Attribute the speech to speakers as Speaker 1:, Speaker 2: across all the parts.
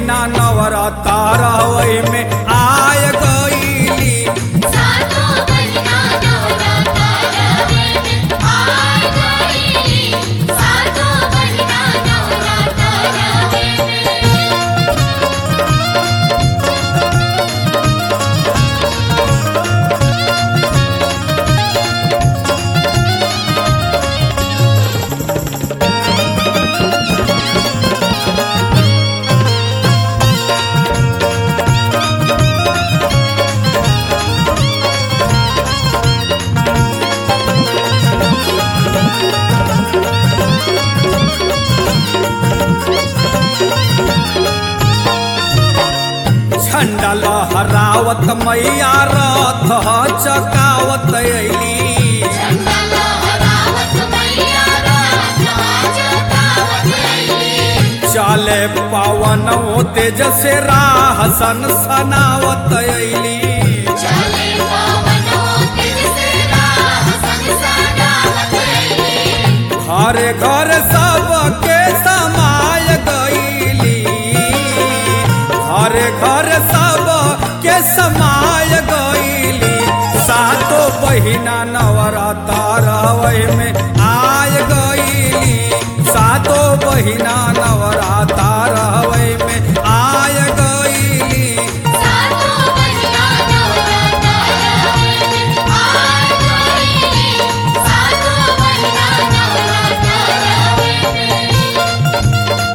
Speaker 1: बहिना नवराता रहवई में आय गईली
Speaker 2: सातो बहिना नवराता रहे में आय गईली सातो बहिना नवराता रहे में
Speaker 1: झंडा लहरावत मैया रथ चकावत अली
Speaker 2: झंडा लहरावत मैया रात जगावत अइली
Speaker 1: चले पवन तेज से राह सन सनावत अली
Speaker 2: चले पवनो तेज से राह संसारावत अइली
Speaker 1: घरे घर सबके समाय गईली घरे घर सब के समाय गईली सातो बहिना नवराता रहवई में आय गईली सातो बहिना नवराता रहवई में आय गईली
Speaker 2: सातो बहिना नवराता रहे में आय गईली सातो बहिना नवराता रहे में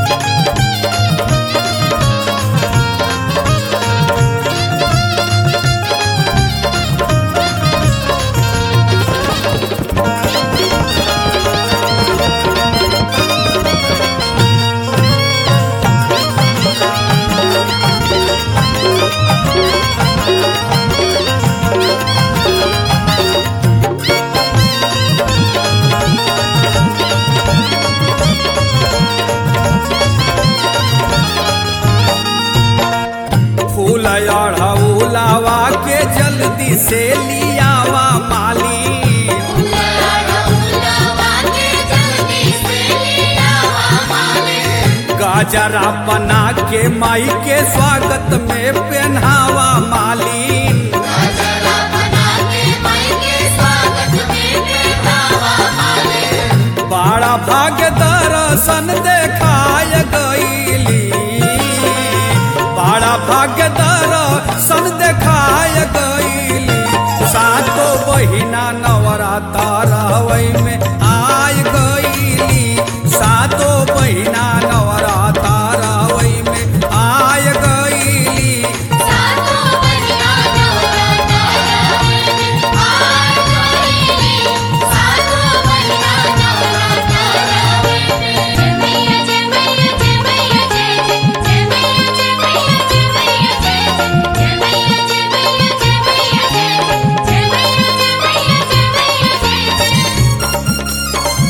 Speaker 1: फूल अढ़ौलावा के जल्दी से लियावा माली
Speaker 2: लड़ौलवा के जल्दी से लियावा माले
Speaker 1: गाजरा बना के माई के स्वागत में पहनावा मालिन
Speaker 2: गजरा बना के माई के स्वागत में बैठावा माले
Speaker 1: बड़ा भाग्य दर्शन देखाय गईली बड़ा भाग्य दर्शन देखाय गईली सातो बहिना नवराता रहवई में आय गईली सातो बहिना नवराता रहवई में आय गईली
Speaker 2: सातो बहिना नवराता रहे में आय गईली सातो बहिना नवराता रहे में जय मैया जय मैया जय मैया जय जय जय मैया जय मैया जय मैया जय जय जय मैया जय मैया जय मैया जय जय जय मैया जय मैया जय मैया जय जय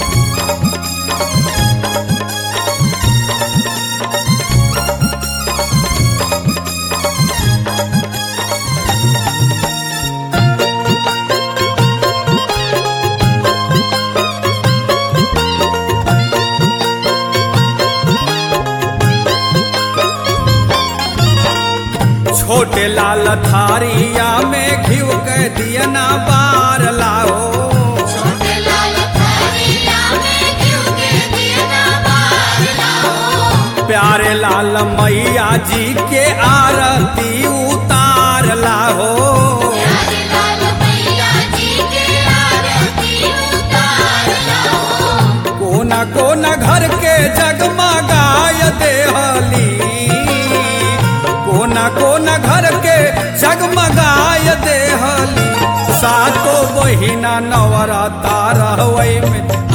Speaker 1: छोटे लाल थारिया में घिव के दिया ना बार लाओ
Speaker 2: छोटे लाल थारिया में घिउ के दिया बार लाओ
Speaker 1: प्यारे लाल मैया जी के आरती उतार लाहो
Speaker 2: प्यारे लाल मैया जी के आरती उतार लाओ
Speaker 1: कोना कोना घर के जगमगाय देहली कोना कोना घर के जगमगाय देहली सातो बहिना नवराता रहवई में